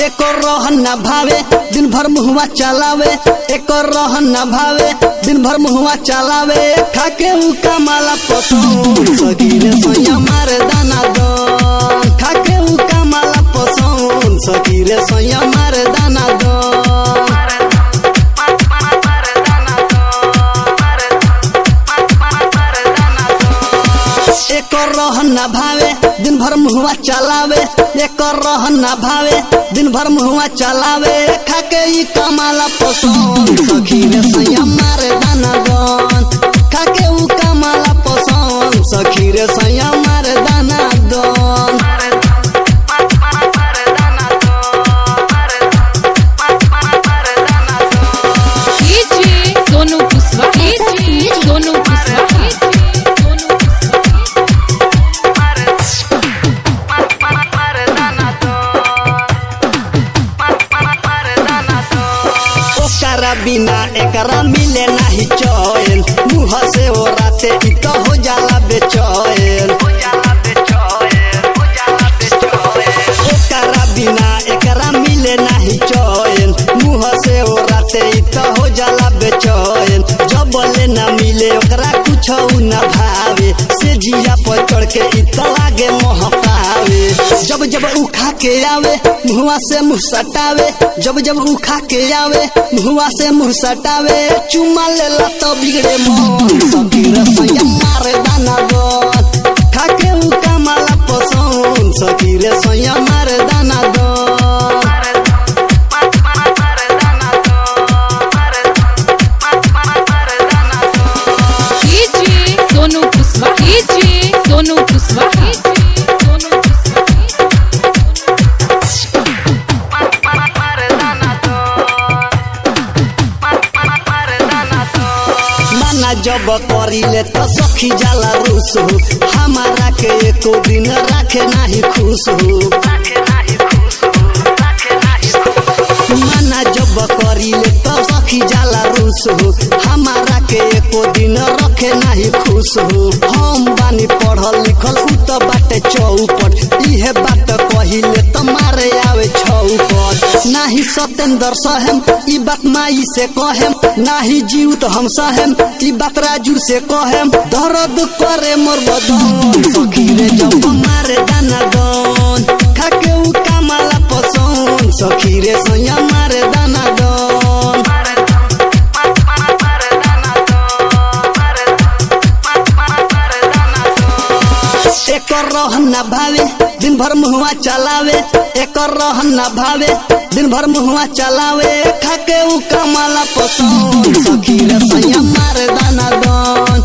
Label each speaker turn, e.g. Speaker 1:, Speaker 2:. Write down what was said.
Speaker 1: एक रहन न भावे दिन भर मुहवा चलावे एक रहन न भावे दिन भर मुहवा चलावे खाके उ कमाला पसंद सगीरे सैया मारे दाना दन खाके उ कमाला पसंद सगीरे सैया मारे दाना दन एक रहन न भावे दिन भर मुहवा चलावे एक रहन न भावे दिन भर मुहवा चलावे खाके ई कमाला पसंद सखीरे सैया मारे दाना दन खाके उ कमाला पसंद सखीरे सैया मारे दाना दन
Speaker 2: डीजे सोनू कुशवा डीजे सोनू कुशवा सोनू
Speaker 1: ओकरा बिना एकरा मिले नाही चैन मुँह से ओ राते इ तो हो जाला बेचैन ओकरा बिना एकरा मिले नाही चैन मुँह से ओ राते इ तो हो जाला बेचैन जब बोले ना मिले ओकरा कुछ न भावे से जिया पर चढ़ के इ तो लागे मोह पावे जब जब उ खा के आवे मुहवा से मुंह सटावे जब जब उ खा के आवे मुहवा से मुंह सटावे चुमा लेला तो बिगड़े मन सखीर सैया मारे दाना गन खा के उ कमाला पसंद सखीर सैया मारे दाना गन
Speaker 2: डीजे सोनू कुशवा डीजे सोनू कुशवा सोनू
Speaker 1: माना जब करिले तो सखी जाला रूस हो हमारा के एको दिन राखे नाही खुश हो माना जब करिले तो सखी जाला रूस हो हमारा के एको दिन रखे नाही खुश हो हम बानी पढ़ल लिखल उ तो बाटे चौपट इहे बात कहिले तो मारे आवे छौपट नाही सतेंद्र सहेम ई बात माई से कहेम नाही जीव तो हम सहेम ई बात राजू से कहेम दर्द करे मोर बदन सखीरे जब मारे दाना दन खाके उ कमाला पसंद सखीरे सैया मारे दाना दन एक रहन न भावे दिन भर मुहवा चलावे एक रहन न भावे दिन भर मुहवा चलावे खाके उ कमाला पसंद सखीरे सैया मारे दाना दन